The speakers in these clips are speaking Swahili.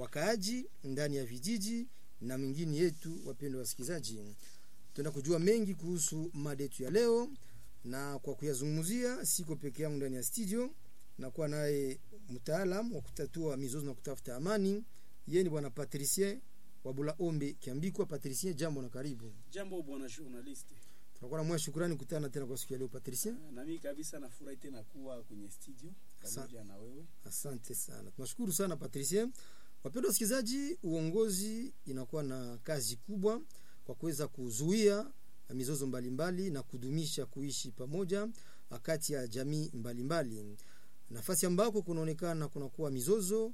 wakaaji ndani ya vijiji na mingine yetu. Wapendwa wasikilizaji, tuna kujua mengi kuhusu mada yetu ya leo, na kwa kuyazungumzia siko peke yangu ndani ya studio, nakuwa naye mtaalam wa kutatua mizozo na kutafuta amani. Yeye ni bwana Patricien Wabula Ombe Kiambikwa. Patricien, jambo na karibu. Jambo bwana journalist. Tunakuwa na moyo shukrani kukutana tena kwa siku ya leo Patricien. Na mimi kabisa nafurahi tena kuwa kwenye studio pamoja na wewe. Asante sana, tunashukuru sana Patricien. Wapendwa wasikilizaji, uongozi inakuwa na kazi kubwa kwa kuweza kuzuia mizozo mbalimbali mbali, na kudumisha kuishi pamoja kati ya jamii mbalimbali mbali. Nafasi ambako kunaonekana kunakuwa mizozo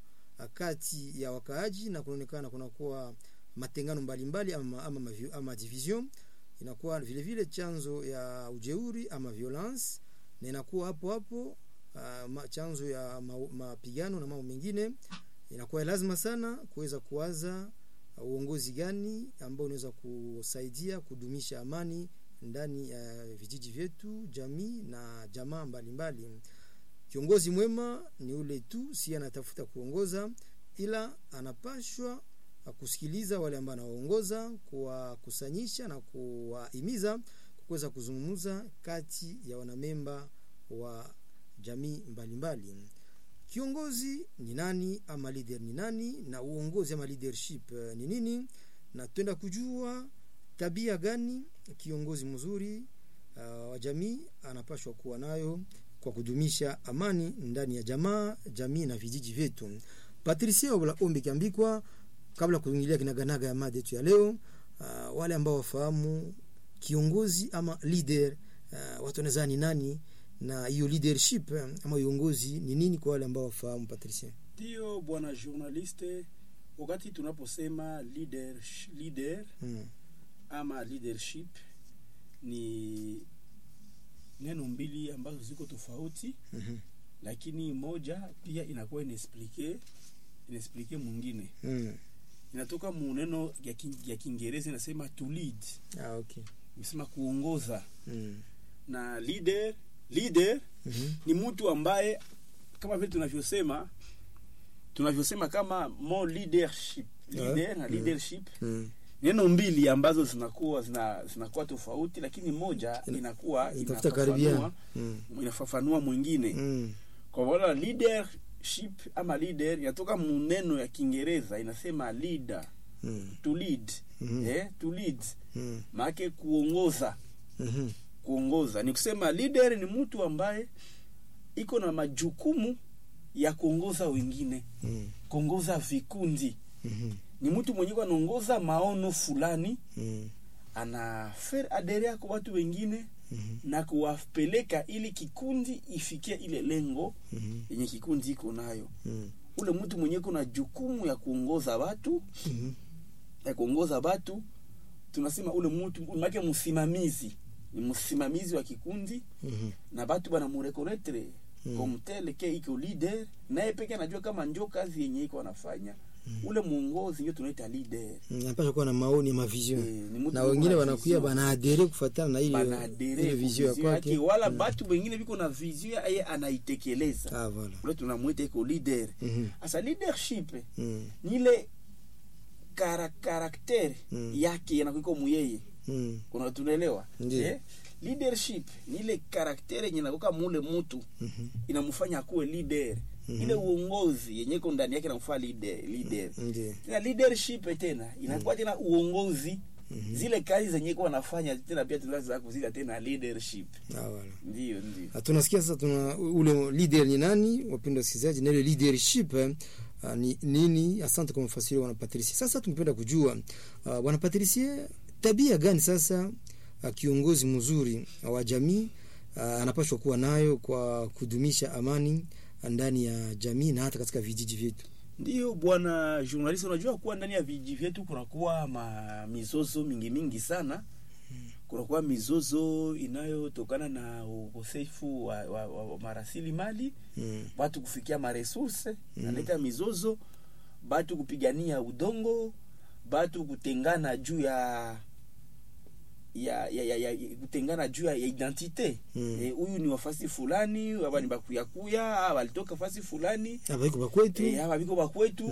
kati ya wakaaji na kunaonekana kunakuwa matengano mbalimbali mbali, ama, ama, ama division inakuwa vile vile chanzo ya ujeuri ama violence na inakuwa hapo hapo uh, chanzo ya mapigano na mambo mengine. Inakuwa lazima sana kuweza kuwaza uh, uongozi gani ambao unaweza kusaidia kudumisha amani ndani ya uh, vijiji vyetu, jamii na jamaa mbalimbali mbali. Kiongozi mwema ni ule tu si anatafuta kuongoza, ila anapashwa kusikiliza wale ambao anawaongoza, kuwakusanyisha na kuwahimiza kuweza kuzungumza kati ya wanamemba wa jamii mbalimbali mbali. Kiongozi ni nani ama leader ni nani, na uongozi ama leadership ni nini, na twenda kujua tabia gani kiongozi mzuri uh, wa jamii anapashwa kuwa nayo kwa kudumisha amani ndani ya jamaa, jamii na vijiji vyetu. Patricia Wabula Ombi Kiambikwa, kabla kuingilia kinaganaga ya mada yetu ya leo, uh, wale ambao wafahamu kiongozi ama leader uh, watu wanaweza ni nani na hiyo leadership ama uongozi ni nini kwa wale ambao wafahamu Patricia? Ndio bwana journaliste, wakati tunaposema leader, leader hmm. ama leadership ni neno mbili ambazo ziko tofauti mm -hmm. Lakini moja pia inakuwa inaexplike inaexplike mwingine mm. Inatoka mu neno ya Kiingereza inasema to lead. Ah, okay. Inasema kuongoza mm. na leader leader mm -hmm. ni mtu ambaye kama vile tunavyosema tunavyosema kama more leadership leader yeah. na leadership mm. neno mbili ambazo zinakuwa zina, zinakuwa tofauti, lakini moja inakuwa inafafanua mm. inafafanua mwingine mm. kwa wala leadership ama leader inatoka muneno ya Kiingereza inasema leader mm. to lead mm -hmm. eh, to lead mm. maana kuongoza mm -hmm. kuongoza ni kusema leader ni mtu ambaye iko na majukumu ya kuongoza wengine mm. kuongoza vikundi mm -hmm ni mtu mwenye anaongoza maono fulani mm. ana faire adere kwa watu wengine mm -hmm. na kuwapeleka ili kikundi ifikie ile lengo mm yenye -hmm. kikundi iko nayo mm. ule mtu mwenye kuna jukumu ya kuongoza watu mm -hmm. ya kuongoza watu tunasema ule mtu make msimamizi ni msimamizi wa kikundi mm -hmm. na batu bana murekonetre Mm. comme tel ke iko leader naye peke anajua kama njo kazi yenye iko anafanya mm. ule muongozi ndio tunaita leader anapaswa mm, kuwa na maoni ama vision e, na wengine wanakuya banaadere kufuatana na ile ile vision ya kwake wala mm. batu wengine biko na vision yeye anaitekeleza ah voilà ule tunamwita iko leader mm asa -hmm. leadership mm. ni ile kara karakter Mm. yake yanakuiko muyeye mm. kuna tunaelewa Ndiyo. eh? leadership ni ile karaktere yenye nakoka mule mutu Mhm. inamfanya akuwe leader Mhm. ile uongozi yenye iko ndani yake namfanya leader, leader. Ndiyo. tena leadership tena inakuwa tena uongozi Mhm. zile kazi zenye iko wanafanya tena pia tunaweza kuzita tena leadership Ah, voilà. ndio ndio Ah, tunasikia sasa tuna ule leader ni nani wapenda wasikilizaji na ile leadership eh, ah, ni nini asante kwa mfasiri bwana Patricia sasa tungependa kujua ah, bwana Patricia tabia gani sasa ah, kiongozi mzuri wa jamii ah, anapaswa kuwa nayo kwa kudumisha amani ndani ya jamii na hata katika vijiji vyetu ndio bwana journalist unajua kuwa ndani ya vijiji vyetu kunakuwa ma mizozo mingi mingi sana kunakuwa mizozo inayotokana na ukosefu wa, wa, wa, wa marasili mali mm. watu kufikia maresurse Mm. naleta mizozo batu kupigania udongo batu kutengana juu ya ya, ya, ya, ya kutengana juu ya ya identite Mm. Eh, huyu ni wafasi fulani aba ni bakuyakuya aba walitoka fasi fulani abaiko bakwetu eh, aba biko bakwetu